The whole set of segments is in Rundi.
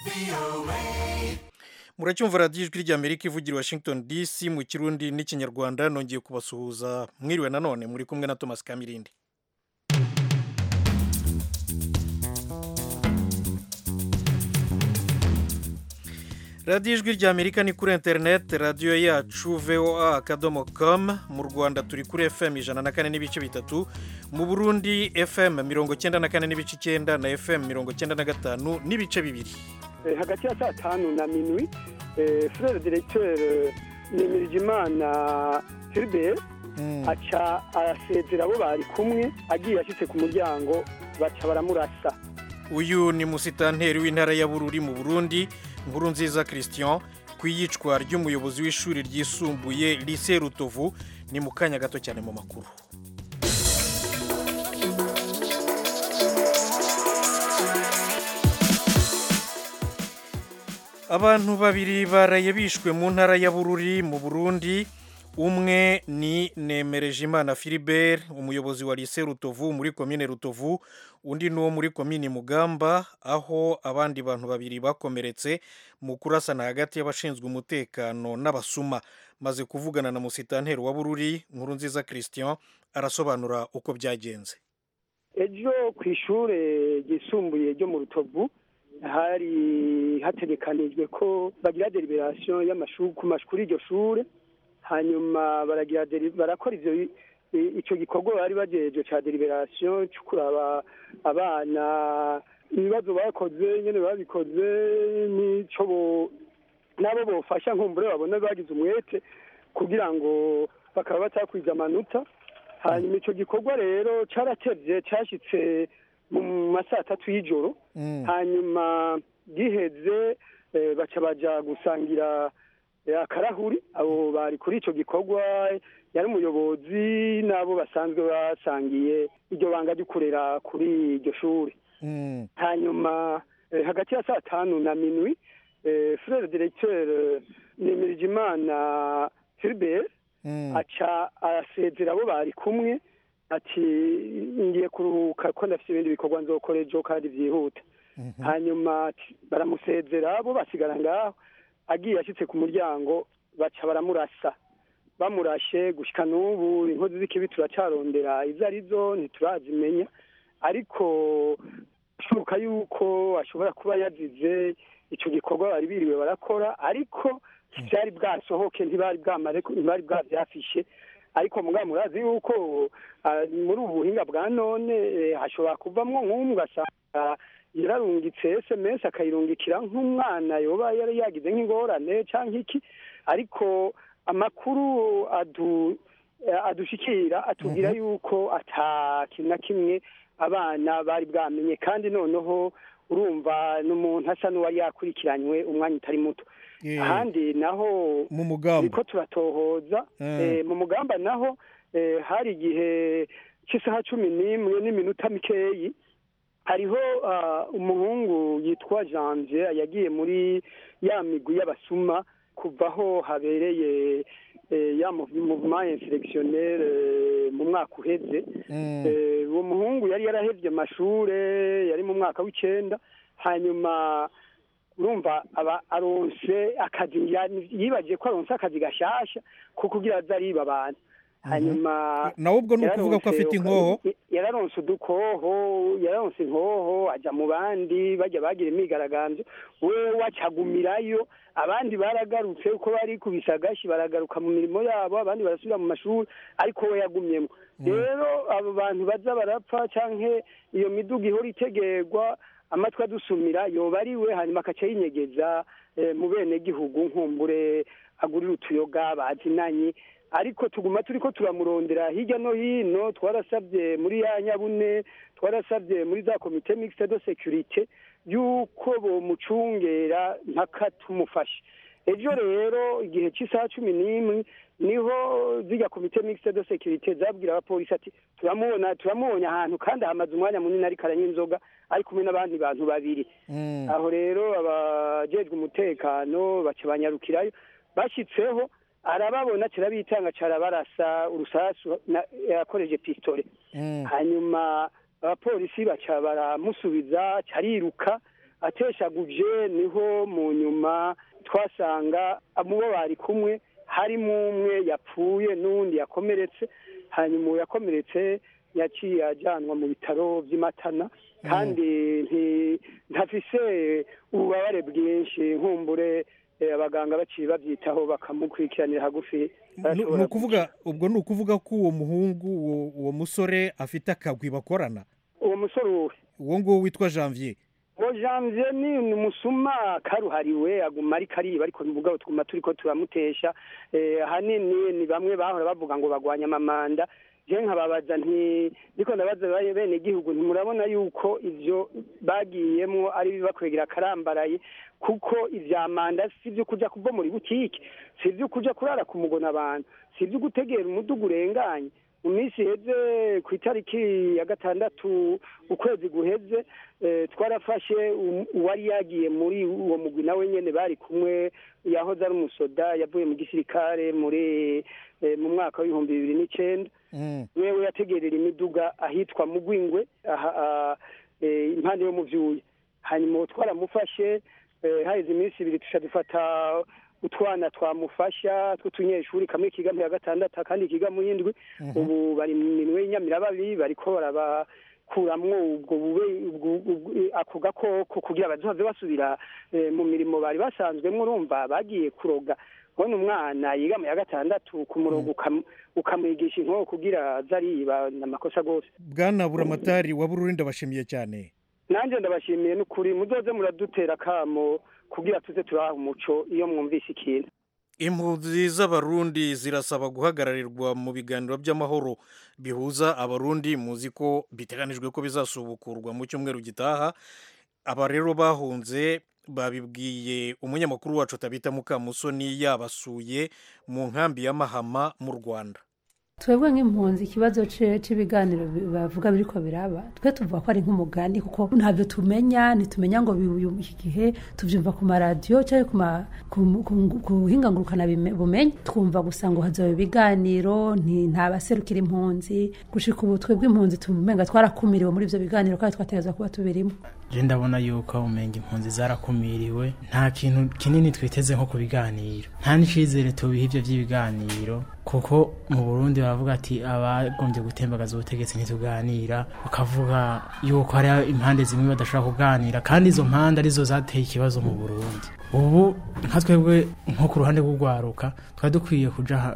muracyumva radiyo ijwi ry'amerika ivugira i washington dc mu kirundi n'ikinyarwanda nongeye kubasuhuza mwiriwe nanone muri kumwe na thomas kamirindi radiyo ijwi ry'amerika ni kuri interineti radiyo yacu voa akadomo com mu rwanda turi kuri fm ijana na kane n'ibice bitatu mu burundi fm mirongo cyenda na kane n'ibice icyenda na fm mirongo cyenda na gatanu n'ibice bibiri hagati ya saa tanu na minwi frere diregiteri nimirijimana filibert aca arasezera abo bari kumwe agiye ashyitse ku muryango baca baramurasa uyu ni musitanteri w'intara ya bururi mu burundi nkuru nziza christian ku iyicwa ry'umuyobozi w'ishuri ryisumbuye lise rutovu ni mu kanya gato cyane mu makuru abantu babiri baraye bishwe mu ntara ya bururi mu burundi umwe ni nemerejimana filibert umuyobozi wa lise rutovu muri komine rutovu undi ni uwo muri komine mugamba aho abandi bantu babiri bakomeretse mu kurasana hagati y'abashinzwe umutekano n'abasuma maze kuvugana na musitanteri wa bururi nkuru nziza christian arasobanura uko byagenze ejo ku ishuri ryisumbuye ryo mu rutovu hari hategekanijwe ko bagira deliberasiyo y'amashuri ku mashuri y'iryo shuri hanyuma baragira barakora ivyo icyo gikorwa bari bagejeje cya deliberasiyo cyo kuraba abana ibibazo bakoze nyine babikoze n'icyo nabo bofasha nkumbure babona bagize umwete kugira ngo bakaba batakwiza amanota hanyuma icyo gikorwa rero cyaratevye cyashyitse mu masaa atatu y'ijoro hanyuma giheze baca baja gusangira akarahuri abo bari kuri icyo gikorwa yari umuyobozi n'abo basanzwe basangiye iryo banga ryo kurera kuri iryo shuri hanyuma hagati ya saa tanu na minwi frere diregiteri nimirijimana filibert aca arasezera abo bari kumwe ati ngiye kuruhuka ko ndafite ibindi bikorwa nzokora ejo kandi byihuta hanyuma baramusezera bo basigara ngaho agiye ashyitse ku muryango baca baramurasa bamurashe gushyika n'ubu inkozi z'ikibi turacarondera izo ari zo ntiturazimenya ariko bishoboka yuko ashobora kuba yazize icyo gikorwa bari biriwe barakora ariko byari bwasohoke ntibari bwamare ntibari bwabyafishe ariko mugabo murazi yuko muri ubu buhinga bwa none hashobora kuvamo nk'umwe ugasanga yararungitse sms akayirungikira nk'umwana yoba yari yagize nk'ingorane cyangwa iki ariko amakuru adushikira atubwira yuko ata kintu na kimwe abana bari bwamenye kandi noneho urumva n'umuntu asa n'uwari yakurikiranywe umwanya utari muto ahandi naho mu mugamba niko turatohoza mu mugamba naho hari igihe cy'isaha cumi n'imwe n'iminota mikeyi hariho umuhungu yitwa janvier yagiye muri ya migwi y'abasuma kuva aho habereye ya muvuma inselectionnaire mu mwaka uheze uwo muhungu yari yarahevye amashure yari mu mwaka w'icenda hanyuma urumva aba aronse akazi yibagiye ko aronse akazi gashasha ko kugira aze ariba abantu hanyuma nawe ubwo ni ukuvuga ko afite inkoho yararonse udukoho yararonse inkoho ajya mu bandi bajya bagira imyigaragambyo we wacagumirayo abandi baragarutse uko bari kubisa agashi baragaruka mu mirimo yabo abandi barasubira mu mashuri ariko we yagumyemo rero abo bantu baza barapfa cyangwa iyo miduga ihora itegerwa amatwi adusumira yoba ari we hanyuma akaca yinyegeza mu bene gihugu nkumbure agurira utuyoga bazinanye ariko tuguma turi ko turamurondera hirya no hino twarasabye muri ya nyabune twarasabye muri za komite mixte de securite yuko bomucungera mpaka tumufashe ejo rero igihe cy'isaha cumi n'imwe niho zijya komite mixte de securite zabwira abapolisi ati turamubona turamubonye ahantu kandi hamaze umwanya munini ariko aranywa inzoga ari kumwe n'abandi bantu babiri aho rero abajejwe umutekano baca banyarukirayo bashyitseho arababona kirabitanga carabarasa urusasu yakoreje pistole hanyuma abapolisi baca baramusubiza cariruka ateshaguje niho mu nyuma twasanga mu bo bari kumwe harimo umwe yapfuye n'uwundi yakomeretse hanyuma uwo yakomeretse yaciye ajyanwa mu bitaro by'imatana kandi ntafise ububabare bwinshi nkumbure abaganga baciye babyitaho bakamukurikiranira hagufi ni ukuvuga ubwo ni ukuvuga ko uwo muhungu uwo musore afite akagwi bakorana uwo musore uwe uwo nguwo witwa janvier uwo janvier ni umusuma karuhariwe aguma ariko ariba ariko mugabo tuguma turi ko turamutesha ahanini ni bamwe bahora bavuga ngo bagwanya amamanda je nkababaza nti ndiko ndabaza bene igihugu ntimurabona yuko ivyo bagiyemwo ari bibakwegera akarambaraye kuko ivya manda si ivyo kuja kuva muri butike si ivyo kuja kurara ku mugona abantu si ivyo gutegera umudugu urenganye mu minsi iheze ku itariki ya gatandatu ukwezi guheze twarafashe uwari yagiye muri uwo mugwi nawe nyene bari kumwe yahoze ari umusoda yavuye mu gisirikare muri mu mwaka w'ibihumbi bibiri n'icenda wewe yategerera imiduga ahitwa mugwingwe impande yo mu vyuya hanyuma twaramufashe haheze iminsi ibiri tuca dufata utwana twamufasha tw'utunyeshuri kamwe kiga mu ya gatandatu akandi kiga mu yindwi ubu bari mu minwe y'inyamirababiri bariko barabakuramwo ubwo bube ako gakoko kugira bazohave basubira mu mirimo bari basanzwemwo urumva bagiye kuroga ubona umwana yiga mu ya gatandatu ku murongo ukamwigisha inkoko kugira aze ariba ni amakosa rwose bwana buramatari wa bururi ndabashimiye cyane nanjye ndabashimiye n'ukuri muzoze muradutera akamo kugira tuze turaha umuco iyo mwumvise ikintu impunzi z'abarundi zirasaba guhagararirwa mu biganiro by'amahoro bihuza abarundi muzi ko biteganijwe ko bizasubukurwa mu cyumweru gitaha aba rero bahunze babibwiye umunyamakuru wacu tabita mukamusoni yabasuye mu nkambi ya mahama mu rwanda twebwe nk'impunzi ikibazo cy'ibiganiro bavuga biriko biraba twe tuvuga ko ari nk'umugani kuko ntabyo tumenya ntitumenya ngo iki gihe tubyumva ku maradiyo cyangwa ku buhingangurukana bumenyi twumva gusa ngo hazabe ibiganiro ntabaserukira impunzi gushika ubu twebwe impunzi tumumenga twarakumiriwe muri ibyo biganiro kandi twategereza kuba tubirimo je ndabona yuko umenga impunzi zarakumiriwe nta kintu kinini twiteze nko ku biganiro nta n'icizere tubiha ivyo vy'ibiganiro kuko mu burundi baravuga ati abagombye gutembagaza ubutegetsi ntituganira bakavuga yuko hari impande zimwe badashobora kuganira kandi izo mpande arizo zateye ikibazo mu burundi ubu nka twebwe nko ku ruhande rw'urwaruka twari dukwiye kuja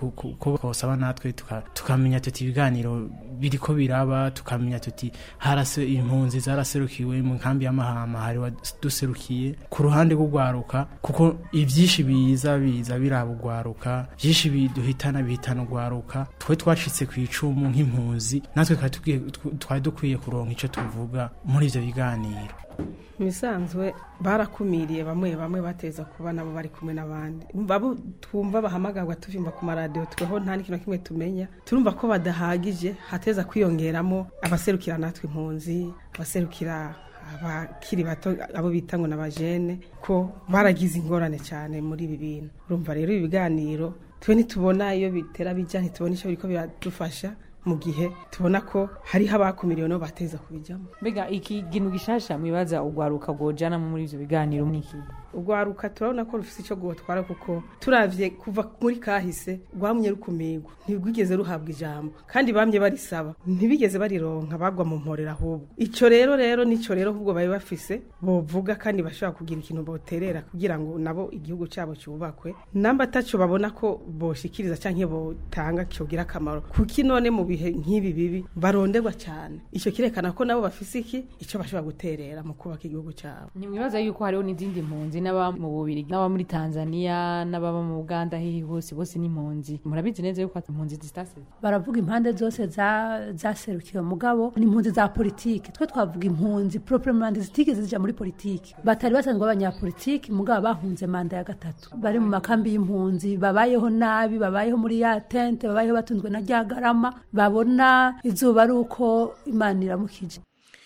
ko twosaba natwe tukamenya tuti ibiganiro biriko biraba tukamenya tuti harase impunzi zaraserukiwe mu nkambi y'amahama hari duserukiye ku ruhande rw'urwaruka kuko ivyinshi biza biza biraba urwaruka vyinshi biduhitana bihitana urwaruka twe twacitse ku icumu nk'impunzi natwe twari dukwiye kuronka ico tuvuga muri ivyo biganiro bisanzwe barakumiriye bamwe bamwe bateza kuba nabo bari kumwe n'abandi babo twumva bahamagarwa tuvimba ku maradiyo tweho nta n'ikintu kimwe tumenya turumva ko badahagije hateza kwiyongeramo abaserukira natwe impunzi abaserukira abakiri bato abo bita ngo n'abajene ko baragize ingorane cyane muri ibi bintu urumva rero ibi biganiro twe ntitubona iyo bitera bijya ntitubona icyo biriko biradufasha mu gihe tubona ko hariho abakumiriwe no bateza kubijyamo mbega iki kintu gishasha mwibaza ugwaruka gojana muri ivyo biganiro mwiki urwaruka turabona ko rufite icyo guhotwara kuko turavye kuva muri kahise rwamye rukumirwa ntirwigeze ruhabwa ijambo kandi bamye barisaba ntibigeze barironka bagwa mu mporera ahubwo icyo rero rero nicyo rero ahubwo bari bafise bovuga kandi bashobora kugira ikintu boterera kugira ngo nabo igihugu cyabo cyubakwe namba ataco babona ko boshikiriza canke botanga cyogira akamaro kuki none mu bihe nk'ibi bibi baronderwa cyane icyo kirekana ko nabo bafise iki icyo bashobora guterera mu kubaka igihugu cyabo nimwibaza yuko hariho n'izindi mpunzi n'aba mu bubirigi n'aba muri tanzania n'ababa mu uganda hihi hose bose n'impunzi murabizi neza yuko impunzi zitase baravuga impande zose zaserukiwe mugabo ni impunzi za politiki twe twavuga impunzi proprement zitigeze zija muri politiki batari basanzwe abanyapolitiki mugabo bahunze manda ya gatatu bari mu makambi y'impunzi babayeho nabi babayeho muri ya tente babayeho batunzwe na rya garama babona izuba ari uko imana iramukije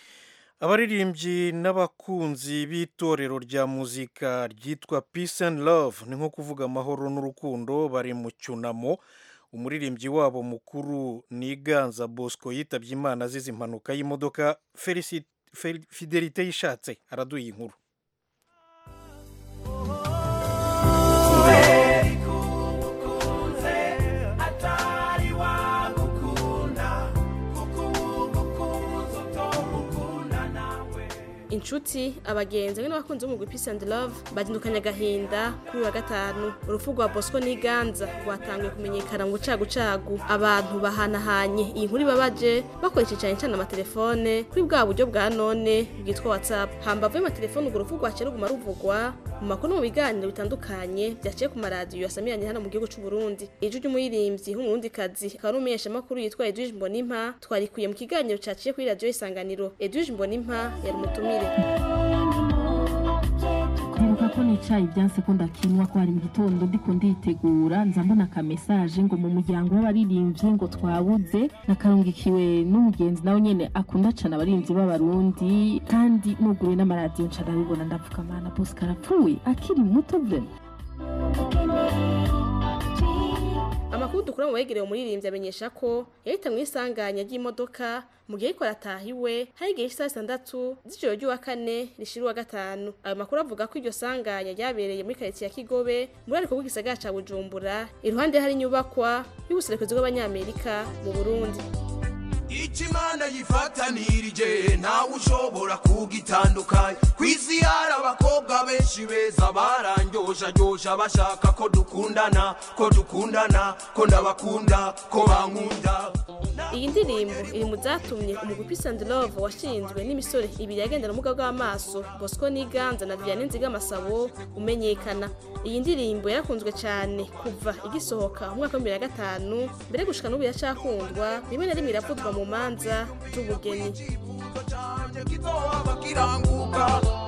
abaririmbyi n'abakunzi b'itorero rya muzika ryitwa peace and love ni nko kuvuga amahoro n'urukundo bari mu cyunamo umuririmbyi wabo mukuru ni ganza bosco yitabye imana azize impanuka y'imodoka Fel- fidelite yishatse araduha inkuru inshuti abagenzi hamwe n'abakunzi b'umugwi Peace and Love bazindukanye agahinda kuri uyu wa gatanu urupfu rwa Bosco Niganza rwatangiye kumenyekana mu bucagucagu abantu bahanahanye iyi nkuru ibabaje bakoresheje cyane cyane amatelefone kuri bwa buryo bwa none bwitwa WhatsApp hambavu y'amatelefone urwo rupfu rwaciye ruguma ruvugwa mu makuru no mu biganiro bitandukanye byaciye ku maradiyo yasamiranye hano mu gihugu cy'u Burundi ijwi ry'umuririmbyi w'umurundikazi akaba ari umumenyeshamakuru yitwa Edwige Mbonimpa twarikuye mu kiganiro caciye kuri radiyo isanganiro Edwige Mbonimpa yari umutumire ndibuka ko nicaye ibyanse ko ndakinwa ko hari mu gitondo ndiko nditegura nza mbona ka message ngo mu muryango w'abaririmbyi ngo twabuze nakarungikiwe n'umugenzi nawe nyene akunda cane abaririmbyi b'abarundi kandi nuguruye n'amaradiyo nca ndabibona ndavuga mana bose karapfuye akiri muto vrema amakuru dukura mu begereye umuririmbyi amenyesha ko yahita mu isanganya ry'imodoka mu gihe ariko arataha iwe hari igihe cy'isaha zitandatu z'ijoro ry'uwa kane rishira uwa gatanu ayo makuru avuga ko iryo sanganya ryabereye muri karitsiye ya kigobe muri ariko bw'igisagara ca bujumbura iruhande hari inyubakwa y'ubuserukizi bw'abanyamerika mu burundi Ichimana yifatanirije ntawe ushobora kugitandukanya ku isi hari abakobwa benshi beza barangyoshagyosha bashaka ko dukundana ko dukundana ko ndabakunda ko bankunda iyi ndirimbo iri mu zatumye umugwi Peace and Love washinzwe n'imisore ibiri yagendana ubumuga bw'amaso Bosco Niganza na Vianney Nzigamasabo umenyekana iyi ndirimbo yarakunzwe cyane kuva igisohoka mu mwaka wa bibiri na gatanu mbere gushika n'ubu iracakundwa rimwe na rimwe iravuzwa mu manza z'ubugeni kizohaba kiranguka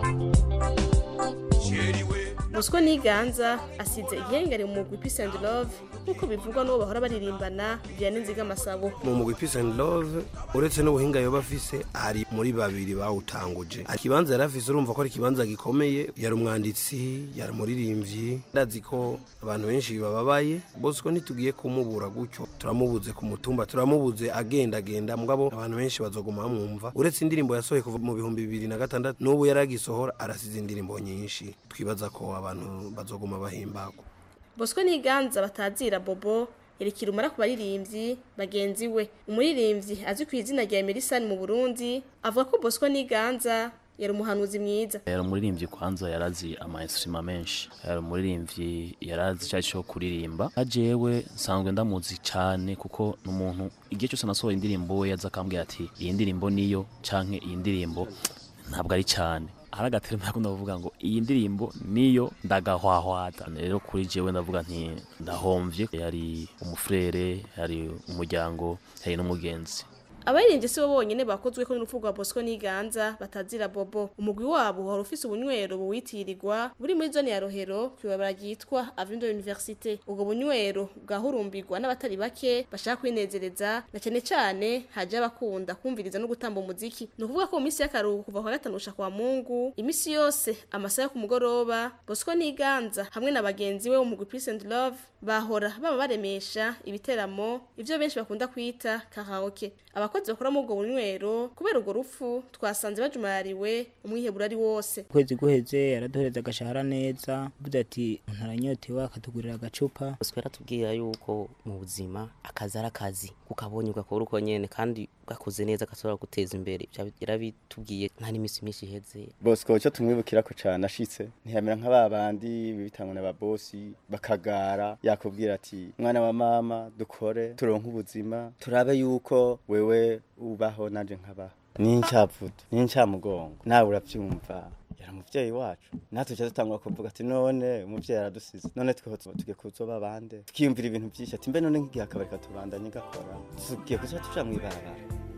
sheriwe Bosco Niganza asize igihengeri mu mugwi Peace and Love nk'uko bivugwa n'uwo bahora baririmbana Vianney Nzigamasabo mu mugwi peace and love uretse n'ubuhinga yoba afise ari muri babiri bawutanguje ikibanza yari afise urumva ko ari ikibanza gikomeye yari umwanditsi yari umuririmbyi ndazi ko abantu benshi bababaye bose ko ntitugiye kumubura gutyo turamubuze ku mutumba turamubuze agendagenda mugabo abantu benshi bazoguma bamwumva uretse indirimbo yasohoye kuva mu bihumbi bibiri na gatandatu n'ubu yari agisohora arasize indirimbo nyinshi twibaza ko abantu bazoguma bahimbagwa Bosco Niganza batazira Bobo yerekira umara ku baririmbyi bagenzi we umuririmbyi azwi ku izina rya Emerson mu Burundi avuga ko Bosco Niganza yari umuhanuzi mwiza yari umuririmbyi kwanza yarazi ama instrument menshi yari umuririmbyi yarazi icyo cyo kuririmba ajewe nsanzwe ndamuzi cyane kuko n'umuntu igihe cyose nasohoye indirimbo we yaza akambwira ati iyi ndirimbo niyo canke iyi ndirimbo ntabwo ari cyane hari agaterima yakunda kuvuga ngo iyi ndirimbo niyo ndagahwahwata rero kuri jewe ndavuga nti ndahomvye yari umufrere yari umuryango yari n'umugenzi abaririmbyi si bo bonyene bakozwe ko n'urupfu rwa Bosco Niganza batazira Bobo umugwi wabo wari ufise ubunywero buwitirirwa buri muri zone ya Rohero kwibabara ryitwa Avindo Université ubwo bunywero bwahurumbirwa n'abatari bake bashaka kwinezereza na cyane cyane haje abakunda kumviriza no gutamba umuziki ni ukuvuga ko mu minsi y'akaruhuko kuva kwa gatanu gushika kwa Mungu imisi yose amasaha yo ku mugoroba Bosco Niganza hamwe na bagenzi we umugwi Peace and Love bahora baba baremesha ibiteramo ivyo benshi bakunda kwita karaoke abakozi bakora muri ubwo bunywero kubera urwo rupfu twasanze bajumariwe umwihebura ari wose ukwezi guheze yaraduhereza agashahara neza avuze ati umuntu aranyotewe akatugurira agacupa bosco yaratubwira yuko mu buzima akazi ari akazi ukabonye ugakora uko nyene kandi gakoze neza gashobora guteza imbere Ivyo yarabitubwiye nta n'iminsi myinshi iheze bosco icyo tumwibukirako cane ashitse ntiyamera nka ba bandi bibitangwa na babosi bakagara yakubwira ati mwana wa mama dukore turonke ubuzima turabe yuko wewe ubaho nanje nkabaho n'incavuto n'incamugongo nawe uravyumva yari umuvyeyi wacu natwe tuca dutangura kuvuga ati none umuvyeyi aradusize none tweho tugiye kuzoba bande tukiyumvira ibintu vyinshi ati mbe none nk'igihe akabari katubandanye gakora tugiye kuzoba tuja mw'ibarabara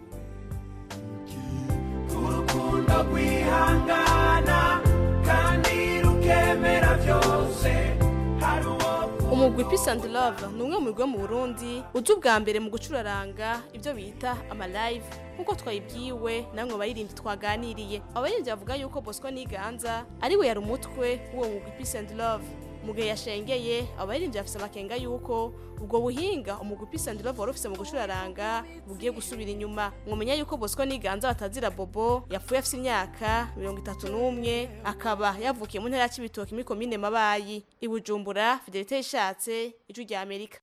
urukundo rwihangana kandi rukemera byose hari uwo umugwi Peace and Love ni umwe mu migwi yo mu Burundi uzi ubwa mbere mu gucuraranga ibyo bita ama live nk'uko twayibwiwe namwe bayirindi twaganiriye abaririmbyi bavuga yuko Bosco Niganza ari we yari umutwe w'uwo mugwi Peace and Love mu gihe yashengeye abo baririmbyi bafise amakenga yuko ubwo buhinga umugwi Peace and Love wari ufise mu gucuraranga bugiye gusubira inyuma mwomenya yuko Bosco Niganza batazira Bobo yapfuye afise imyaka mirongo itatu n'umwe akaba yavukiye mu ntara ya Cibitoke muri komine Mabayi i Bujumbura Fidelite Ishatse ijwi rya Amerika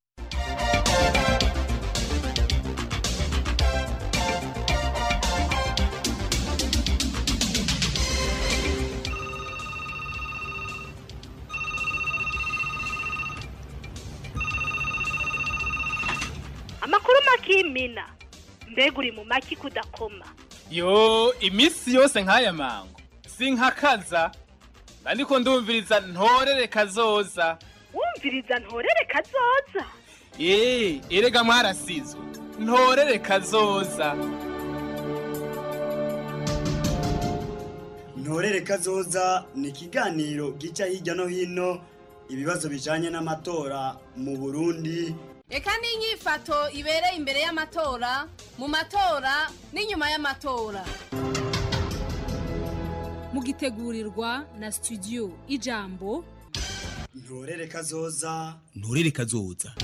amakuru makimina mbega uri mu maki kudakoma yo iminsi yose nk'aya mango sinkakaza ariko ndumviriza ntorere kazoza wumviriza ntorere kazoza eee erega mwarasizwe ntorere kazoza ntorere kazoza ni ikiganiro gica hirya no hino ibibazo bijanye n'amatora mu burundi reka n'inyifato ibereye imbere y'amatora mu matora n'inyuma y'amatora mugitegurirwa na studio ijambo ntorere kazoza nturere kazoza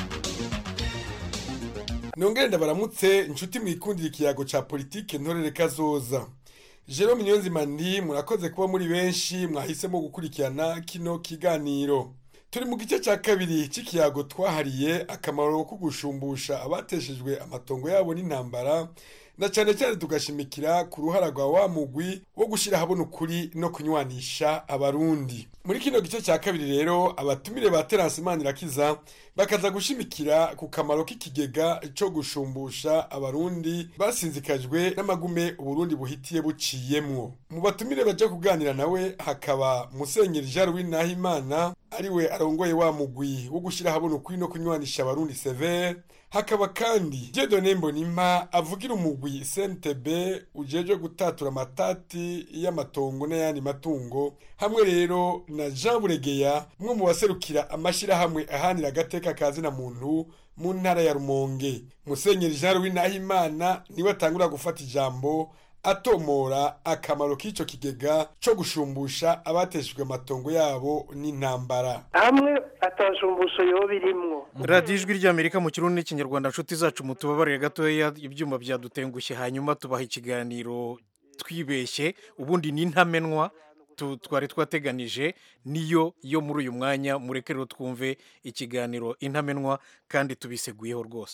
nongere ndabaramutse inshuti mwikundira ikiyago ca politike ntorere kazoza Jerome Niyonzima ndi murakoze kuba muri benshi mwahisemo gukurikirana kino kiganiro turi mu gice cya kabiri cy'ikiyago twahariye akamaro ko gushumbusha abateshejwe amatongo yabo n'intambara na cyane cyane tugashimikira ku ruhara rwa wa mugwi wo gushyira ahabona ukuri no kunywanisha abarundi muri kino gice cya kabiri rero abatumire ba terasi manirakiza bakaza gushimikira ku kamaro k'ikigega cyo gushumbusha abarundi basinzikajwe n'amagume uburundi buhitiye buciyemwo mu batumire baje kuganira nawe hakaba musenyeri jean louis nahimana ariwe arongoye wa mugwi wo gushyira ahabona ukuri no kunywanisha abarundi severe hakaba kandi Dieudonne Mbonimpa avugira umugwi CNTB ujejwe gutatura amatati y'amatongo n'ayandi matungo hamwe rero na Jean Buregeya umwe mu baserukira amashirahamwe ahanira agateka kazina muntu mu ntara ya Rumonge Musenyeri Jean Louis Nahimana niwe atangura gufata ijambo atomora akamaro k'ico kigega co gushumbusha abateshejwe amatongo yabo n'intambara hamwe atashumbusho yoba irimwo radiyo ijwi ry'amerika mu kirundi n'ikinyarwanda nshuti zacu mutubabarire gatoya ibyuma byadutengushye hanyuma tubaha ikiganiro twibeshye ubundi ni ntamenwa twari twateganije niyo yo muri uyu mwanya mureke rero twumve ikiganiro intamenwa kandi tubiseguyeho rwose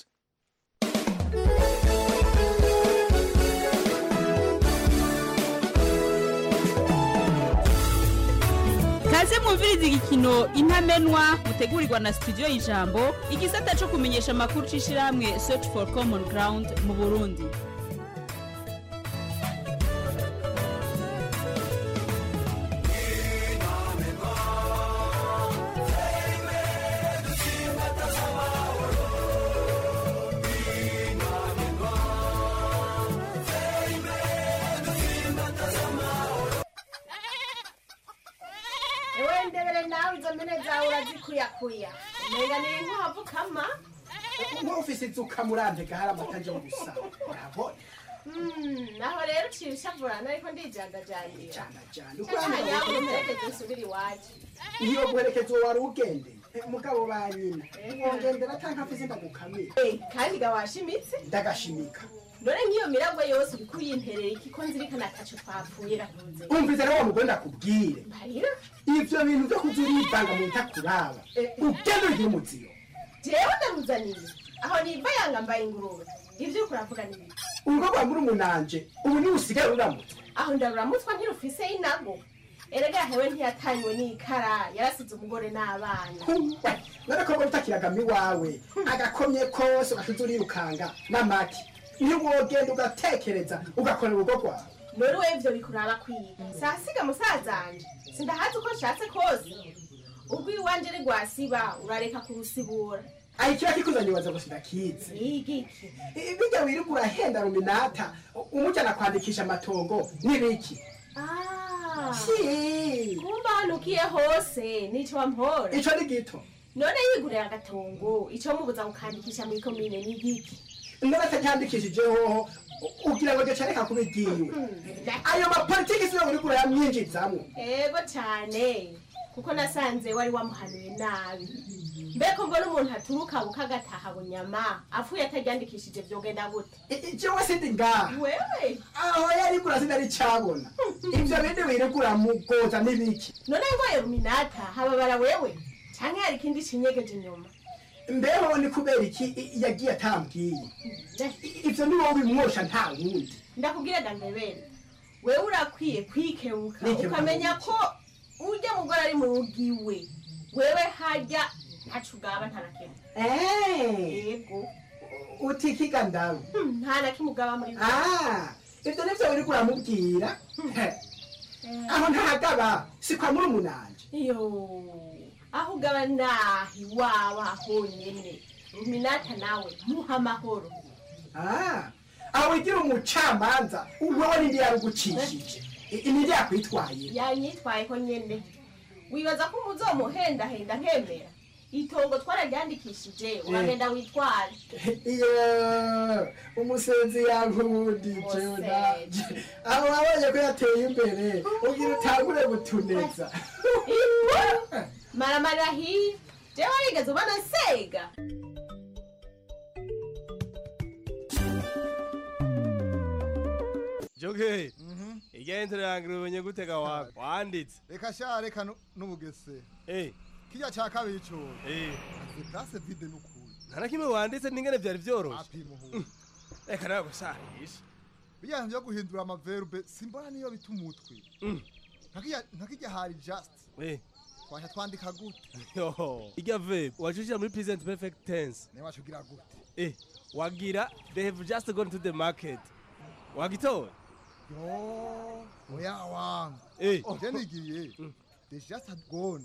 kaze mwumviriza igikino intamenwa mutegurirwa na studio y'ijambo igisata cyo kumenyesha amakuru c'ishirahamwe search for common ground mu burundi ewe ndebere nawe izo mpene zawe urazikuyakuya umenga ni inkwavu kama nk'ufise inzuka murandega hari amata aje gusa urabona Mm, naho rero uciye ushavurana ariko ndijandajandira jandajanda cyane mperekeze nsubire iwacu iyo guherekeza uwo wari ugendeye mugabo ba nyina wongendera canke afise ndagukamira kandi ga washimitse ndagashimika none nk'iyo miragwe yose uriko uyimperera iki ko nzirikana ataco twapfuye rakunze umvise rero wa mugore ndakubwire mbarira ivyo bintu vyo kuza urivanga mu bitakuraba ugenda ugira umuziro jewe ndaruzaniye aho niva yanga mbaye ingurube ivyo uriko uravuga ni biki urugo rwa murumunanje ubu niwe usigaye ruramutse aho ndaruramutswa ntirufise inago erega hewe ntiyatanywe n'ikara yarasize umugore n'abana n'agakobwa utakiragamo iwawe agakomye kose ugashize urirukanga n'amaki niyo wogenda ugatekereza ugakora urugo rwawe none we ivyo bikuraba kwiga sasiga musazanje sindahazi uko nshatse kose ubwo iwanje ari rwasiba urareka kurusibura ayi kiba kikuzanye ubaza gusa ndakizi igiki bijya wirirwa urahenda ruminata umujyana kwandikisha amatongo n'ibiki kumba hanukiye hose nico wampora ico ni gito none yigurira agatongo ico mubuza gukandikisha muri komine ni igiki none atacyandikishijeho ugira ngo gica reka kuba igiwe ayo mapolitiki siyo uriko urayamwinjizamwo ego cane kuko nasanze wari wamuhanuye nabi mbeko mbona umuntu aturuka bukagataha bunyama apfuye ataryandikishije vyogenda gute jewe sindi ngaha wewe aho yari kura sinari cabona ivyo bindi wiregura mugoza n'ibiki none ngo yeruminata hababara wewe canke hari ikindi cinyegeje inyuma mbeho ni kubera iki i- yagiye atambwiye I- ivyo ni wowe bimwosha nta wundi ndakubwira gandebere wewe urakwiye kwikebuka Nikebuka ukamenya ko urya mugore ari mu rugo iwe wewe harya ntaco ugaba nta na kimwe Eh, yego utikiga ndawe Hmm, nta na kimwe ugaba muri Ah, ivyo nivyo wiriko uramubwira aho ntahagaba si kwa murumunanje iyo aho ugaba nahi waba honyene ruminata nawe muha amahoro Ah, aho wigira umucamanza wewe nindi yarugucishije I- nindi yakwitwaye yanyitwayeho nyene wibaza ko umuzomuhendahenda nkemera itongo twararyandikishije uragenda witware iyo umusenzi yankundije unaje aho wabonye ko yateye imbere ugira utangure gutuneza maramarira hiya jewe warigeze ubona nsega joge igenzero yange umenye gutega wawe wanditse reka sha reka nu- n'ubugese Eh. kirya ca kabiri co Eh. azi place vide n'ukuri nta na kimwe wanditse n'ingene vyari vyoroshe apimuhu reka nawe gusahisha bijyanye byo guhindura amaverbe simbona niyo bita umutwe Nkakirya- nkakirya hari just Eh. twasha twandika gute Yoho. irya verb wacushira muri present perfect tense niwe wacugira gute eh wagira they have just gone to the market wagitora yo oya wangu Eh. je nigiriye they just had gone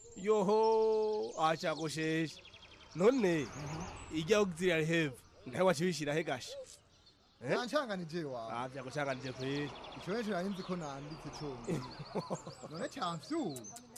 yoho acagosheshe none irya auxiliary have ntawe wacibishira he gasha Eh? nancanganije wawe ah vyagucanganije kweri ico neco nari nzi ko nanditse conyene none camfyu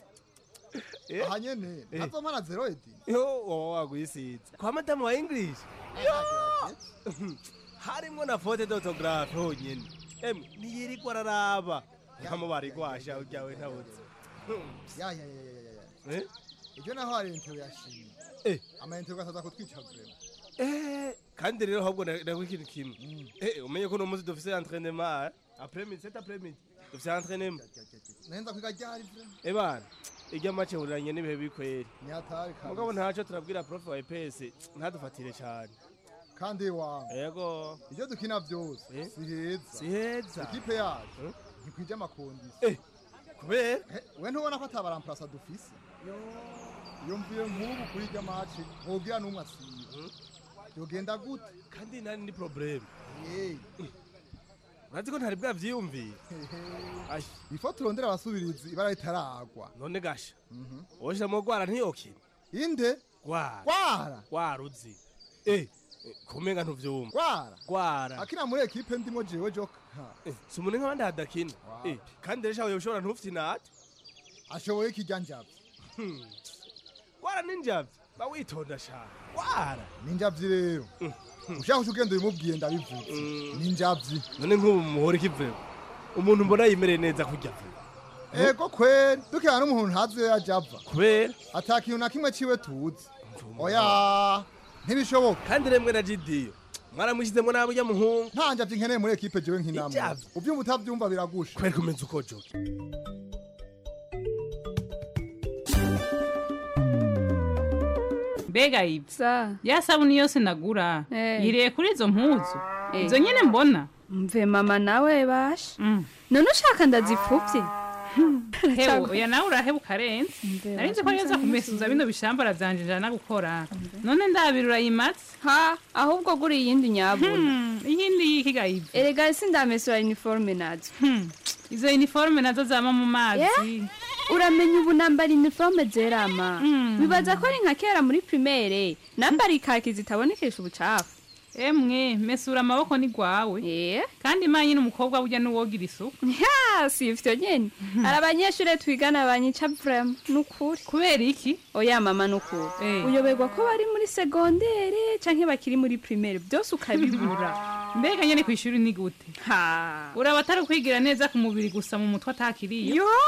Eh? aha nyene Eh. ntazomana zero edi yo woba wagwisiza kwa madamu wa english Yo! harimwo na fote d'autographe honyene emwe ntiyirirwa araraba nkamo barigwasha uryawe ntabuze ya ya ya ya ya Eh? ibyo naho hari intero yashimye Eh. amaintero gasaza kutwica vrema Eh, kandi rero ahubwo ndagwa ikintu kimwe Eh, umenye ko uno munsi dufise entraînement après midi cet après midi dufise entraînement nenza kwiga ryari vrema eh bana irya make huriranye n'ibihe bikweri nyatari kabisa. mugabo ntaco turabwira prof wa EPS ntadufatire cane kandi wangu yego ibyo dukina byose Eh? si heza si heza ekipe yacu ntikwije amakondisi Eh, kubera we ntubona ko atabaramparasa dufise iyo mvuye nk'ubu kuri irya maci ntugira n'umwe asiba yogenda gute kandi nani ni problème Yeee. urazi ko ntari bwavyiyumviye Ayi. ifo turondera abasubirizi ibara ritaragwa none gasha woshiramo gwara ntiyokina inde gwara gwara gwara uzi eh kumenga ntuvyumva gwara gwara akina muri ekipe ndimo jewe joka si umuntu nk'abandi hadakina Eh, kandi rero shawe ushobora ntufite inate ashoboye ikijya njavye gwara ninjavye ba witonda shaka gwara ninjavyi rero ushaka uca ugenda ubimubwiye ndabivuze ninjavyi none nk'ubu muhora ikiveho umuntu mbona yimereye neza kurya ego kweri dukina n'umuntu ntazi iyo yaja ava kubera ata kintu na kimwe ciwe tuzi oya ntibishoboka kandi remwe na jidiyo mwaramushyizemo nabi ujya muhungu nta njavyi nkeneye muri ekipe jewe nk'inamwe Ijavyi? uvyumva utavyumva biragusha kubera kumenya uko joke mbega ibyo ya sabuni yose nagura yiriye kuri izo mpuzu izo nyine mbona mve mama nawe basha none ushaka ndazipfuvye hewe oya nawe uraheba ukarenza nari nzi ko yoza kumesuza bino bishambara vyanje njana gukora none ndabira urayimatse ha ahubwo guri iyindi nyabuna iyindi yikiga ibyo erega sindamesura uniforme nazo izo uniforme nazo zama mu mazi uramenya ubu nambara uniforme zerama bibaza ko ari nka kera muri primaire nambara ikaki zitabonekesha ubucafu emwe mesura amaboko ni gwawe kandi manye n'umukobwa burya n'uwogira isuku ya si ivyo nyene hari abanyeshure twigana banyica vrema nukuri kubera iki oya mama nukuri uyoberwa ko bari muri segondere canke bakiri muri primaire byose ukabibura mbega nyene kw'ishuri ni gute ha uraba atari kwigira neza ku mubiri gusa mu mutwe atakiriyo yo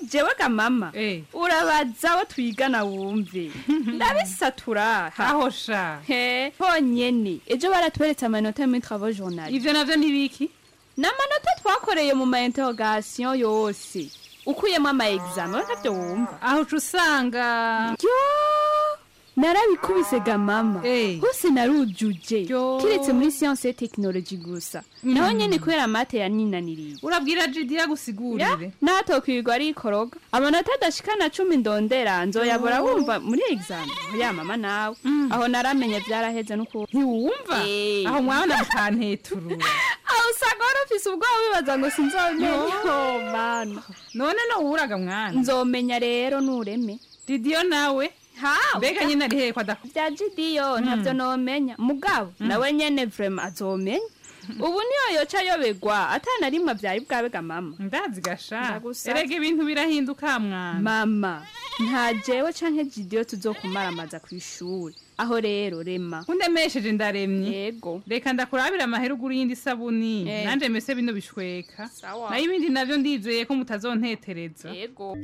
jewe ga mama urabaza abo twigana wumve ndabisatura aho sha he honyene ejo baratweretse amanota muri travaux journal ivyo navyo ntibiki ni amanota twakoreye mu ma interrogation yose ukuyemo ama examen we ntavyo wumva aho uca usanga yo narabikubise ga mama hose narujuje kiretse muri science et technologie gusa naho nyene kubera mate yaninaniriye urabwira jidi yagusigurire natokwirirwa ari ikoroga amanota adashikana cumi ndondera nzoyabora Oh. wumva muri examen ya mama nawe aho naramenye vyaraheze nuko ntiwumva aho mwana mukanteturura aho usanga wari ufise ubwoba wibaza ngo sinzomenya Yo. oh mana none nowuraga mwana nzomenya rero nureme didiyo nawe ha mbega nyine ari hehe ko adakora vya jidiyo ntavyo nomenya mugabo nawe nyene vrema azomenya ubu niyo yoca yobegwa atana rimwe vyari bwabega mama ndazi gasha Ndagusa. erega ibintu birahinduka mwana mama nta jewe canke jidiyo tuzokumaramaza kw'ishuri aho rero rema undemesheje ndaremye yego reka ndakurabira amahera ugura iyindi sabuni Eh. nanje mese bino bishweka Sawa. nayo ibindi navyo ndizeye ko mutazontetereza yego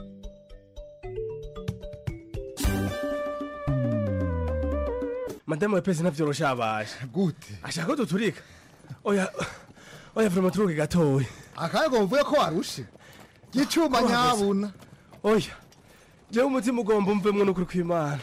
madamu wa pesi navyoroshe abaje gute ashaka ko duturika oya oya vrema turuke gatoya akayego mvuye ko warushe gicuma nyabuna oya jewe umutima ugomba umvemwo n'ukuri kw'imana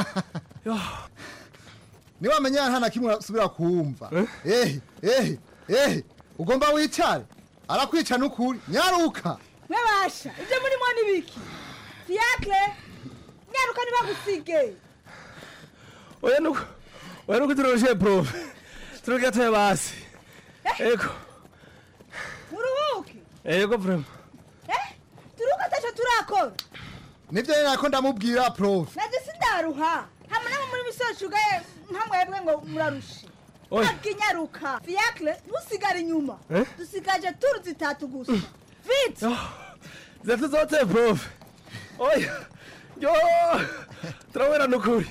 niwamenya nta na kimwe usubira kumva ehe ehe ehe ugomba wicare arakwica n'ukuri nyaruka mwebasha ibyo murimo ni biki fiakre nyaruka ntibagusige oya nuko oya nuko turoroshe profe turuke gatoya basi ego muruhuke ego vrema eh turuka ataco turakora nivyo nyene nako ndamubwira prof naje sindaruha hamwe namwe muri misoci ugaye nkamwebwe ngo murarushe Oya. ntabwo inyaruka fiakre ntusigare inyuma Eh? dusigaje turu zitatu gusa vite zatu zote profe oya yo turabera n'ukuri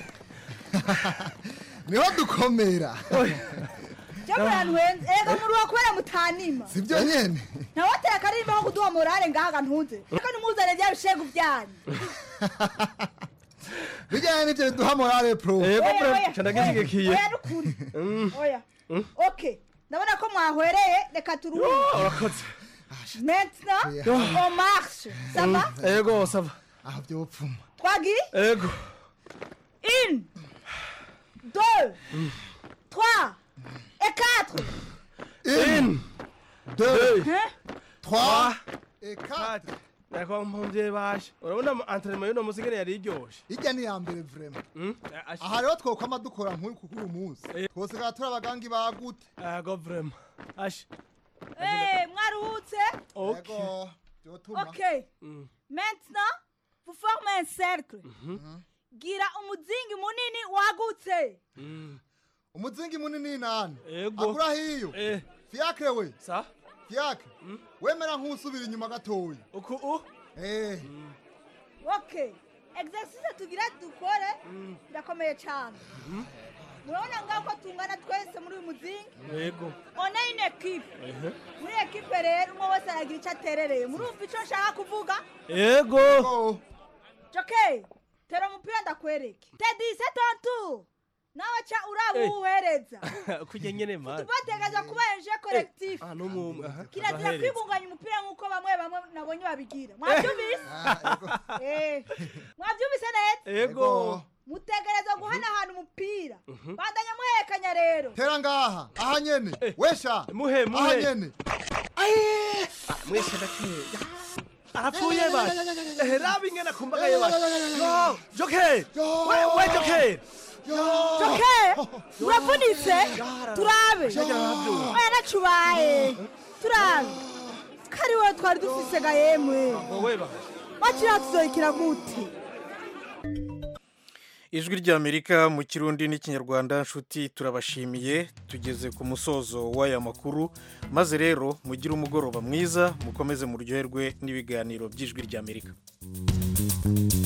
niho dukomera jya muranwenze ega muruha kubera mutanima sivyo nyene ntawatera akarimba ko kuduha morale ngahaga ntunze reka nimuzane bya bishegu byanyu bijyanye n'ivyo biduha morale prof ego Oya, profe oya, ca ndagishigikiye oya nukuri oya ok ndabona ko mwahwereye reka Yo, turuhuke urakoze maintenant Yo. on marche ça va ego sava aho vyopfuma twagiye ego une deux trois et quatre une deux Hein? trois et quatre nako mpumvye bashe urabona entraînement y'uno musi ngene yari iryoshe irya ni iya mbere vrema aha rero twokwama dukora nk'uyu kuko uyu munsi twosigara turi abagangi bagute ego vrema ashe Eh, mwaruhutse ego vyotuma ok maintenant vous formez un cercle gira umuzingi munini wagutse umuzingi munini nani ego agura hiyo eh fiakre we sa fiakre wemera nk'usubira inyuma gatoya uku u eh ok exercice tugira dukore birakomeye cyane murabona ngaho ko tungana twese muri uyu muzingi ego one une ekipe ehe muri ekipe rero umwe wese aragira icyo aterereye murumva icyo nshaka kuvuga ego joke tera umupira ndakwereke tedi se tontu nawe ca uraba Eh. uwuhereza kurya nyene mani tubategereza kuba eje collectif ah n'umwe aha kirazira abahereza. kwibunganya umupira nk'uko bamwe bamwe nabonye babigira mwabyumvise Eh, mwabyumvise neza ego mutegereza guhanahana umupira Mhm. bandanya muhekanya rero tera ngaha aha nyene wesha muhe aha muhe nyene mwese ndakeye arapfuye ba eh rabi ngena kumbagaye ba no joke we we joke joke uravunitse turabe Shaka navyo. oya nacubaye turabe kari wowe twari dufise ga yemwe wowe ba bakiriya tuzoyikira gute ijwi ry'amerika mu kirundi n'ikinyarwanda nshuti turabashimiye tugeze ku musozo w'aya makuru maze rero mugire umugoroba mwiza mukomeze muryoherwe n'ibiganiro by'ijwi ry'amerika